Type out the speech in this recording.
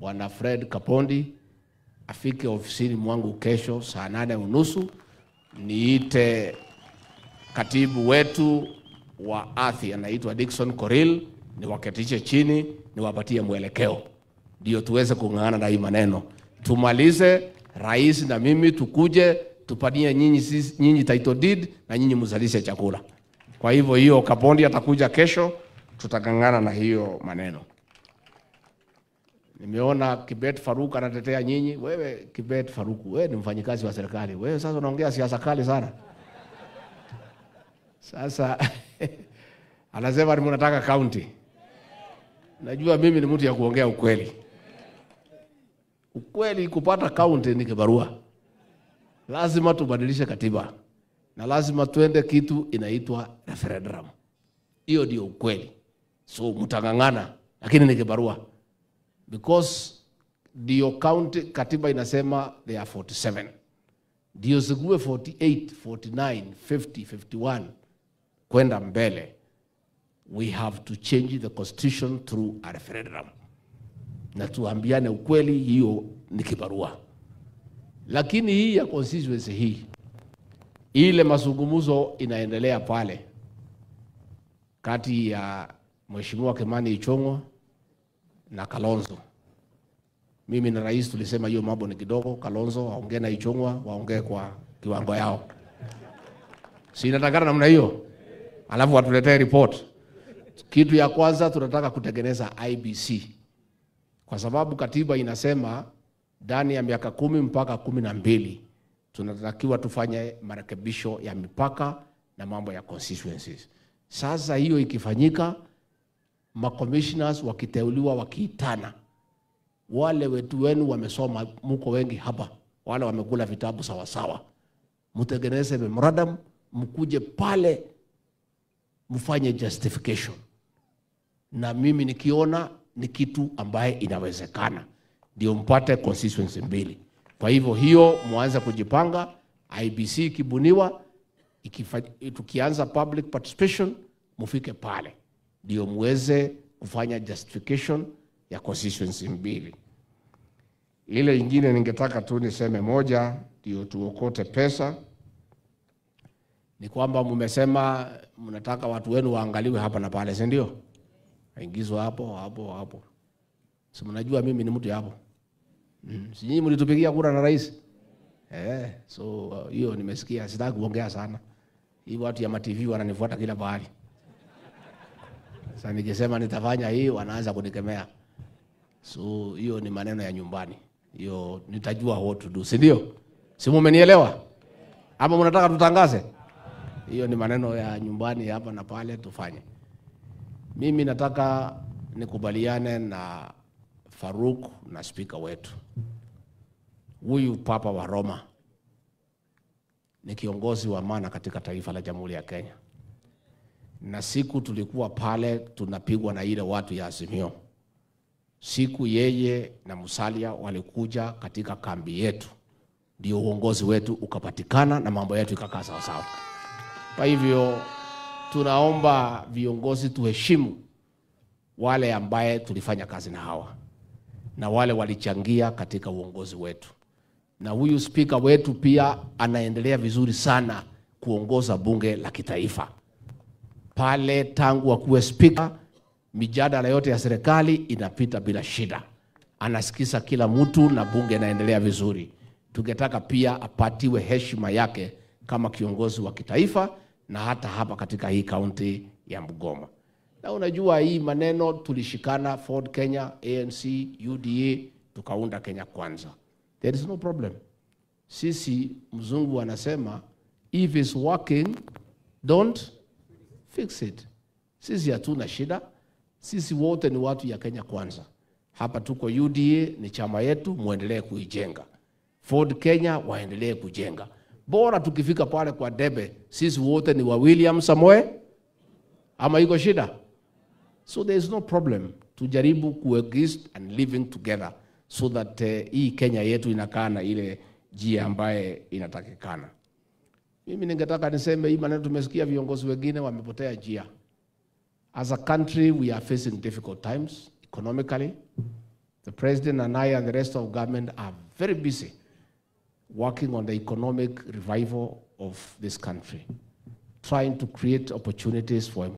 Bwana Fred Kapondi afike ofisini mwangu kesho saa nane unusu niite katibu wetu wa ardhi anaitwa Dickson Koril, niwaketishe chini, niwapatie mwelekeo, ndio tuweze kung'ang'ana na hii maneno, tumalize. Rais na mimi tukuje tupanie nyinyi, sisi- nyinyi title deed na nyinyi mzalishe chakula. Kwa hivyo hiyo Kapondi atakuja kesho, tutang'ang'ana na hiyo maneno. Nimeona Kibet Faruk anatetea nyinyi. Wewe Kibet Faruk, wewe ni mfanyikazi wa serikali, wewe sasa unaongea siasa kali sana. Sasa anasema ni mnataka kaunti. Najua mimi ni mtu ya kuongea ukweli. Ukweli kupata kaunti ni kibarua. Lazima tubadilishe katiba na lazima tuende kitu inaitwa referendum. Hiyo ndio ukweli. So mtang'ang'ana, lakini ni kibarua because ndio county katiba inasema they are 47 ndio zikuwe 48 49 50 51 kwenda mbele we have to change the constitution through a referendum na tuambiane ukweli hiyo ni kibarua lakini hii ya constituency hii ile mazungumzo inaendelea pale kati ya mheshimiwa Kimani Ichung'wa na Kalonzo. Mimi na rais tulisema hiyo mambo ni kidogo, Kalonzo waongee na Ichung'wa, waongee kwa kiwango yao, si inatakana namna hiyo, alafu watuletee report. Kitu ya kwanza tunataka kutengeneza IBC kwa sababu katiba inasema ndani ya miaka kumi mpaka kumi na mbili tunatakiwa tufanye marekebisho ya mipaka na mambo ya constituencies. Sasa hiyo ikifanyika, macommissioners wakiteuliwa wakiitana, wale wetu wenu wamesoma, muko wengi hapa, wale wamekula vitabu sawasawa, mtengeneze memorandum, mkuje pale mfanye justification, na mimi nikiona ni kitu ambaye inawezekana, ndio mpate constituency mbili. Kwa hivyo hiyo mwanze kujipanga, IBC ikibuniwa, ikifa- tukianza public participation, mufike pale ndio muweze kufanya justification ya constituency mbili. Ile ingine ningetaka tu niseme moja, ndio tuokote pesa, ni kwamba mmesema mnataka watu wenu waangaliwe hapa na pale, si ndio? Waingizwe hapo hapo hapo, si mnajua mimi ni mtu ya hapo mm. Si nyinyi mlitupigia kura na rais eh? So uh, hiyo nimesikia, sitaki kuongea sana. Hii watu ya matv wananifuata kila pahali. Sasa nikisema nitafanya hii wanaanza kunikemea. So hiyo ni maneno ya nyumbani, hiyo nitajua what to do, si ndio? Si mumenielewa? Ama mnataka tutangaze? Hiyo ni maneno ya nyumbani hapa na pale, tufanye. Mimi nataka nikubaliane na Faruk na spika wetu, huyu Papa wa Roma ni kiongozi wa maana katika taifa la Jamhuri ya Kenya na siku tulikuwa pale tunapigwa na ile watu ya Azimio, siku yeye na Musalia walikuja katika kambi yetu, ndio uongozi wetu ukapatikana na mambo yetu ikakaa sawasawa. Kwa hivyo tunaomba viongozi tuheshimu wale ambaye tulifanya kazi na hawa na wale walichangia katika uongozi wetu, na huyu spika wetu pia anaendelea vizuri sana kuongoza bunge la kitaifa pale tangu akuwe spika, mijadala yote ya serikali inapita bila shida, anasikiza kila mtu na bunge inaendelea vizuri. Tungetaka pia apatiwe heshima yake kama kiongozi wa kitaifa na hata hapa katika hii kaunti ya Bungoma. Na unajua hii maneno tulishikana Ford Kenya, ANC, UDA tukaunda Kenya Kwanza. There is no problem. Sisi mzungu anasema if it's working don't fix it. Sisi hatuna shida, sisi wote ni watu ya Kenya Kwanza. Hapa tuko UDA, ni chama yetu, muendelee kuijenga. Ford Kenya waendelee kujenga, bora tukifika pale kwa debe, sisi wote ni wa William Samoe, ama iko shida? So there is no problem, tujaribu coexist and living together so that uh, hii Kenya yetu inakaa na ile njia ambaye inatakikana. Mimi ningetaka niseme hii maneno, tumesikia viongozi wengine wamepotea njia. As a country we are facing difficult times economically. The president and I and the rest of government are very busy working on the economic revival of this country, trying to create opportunities for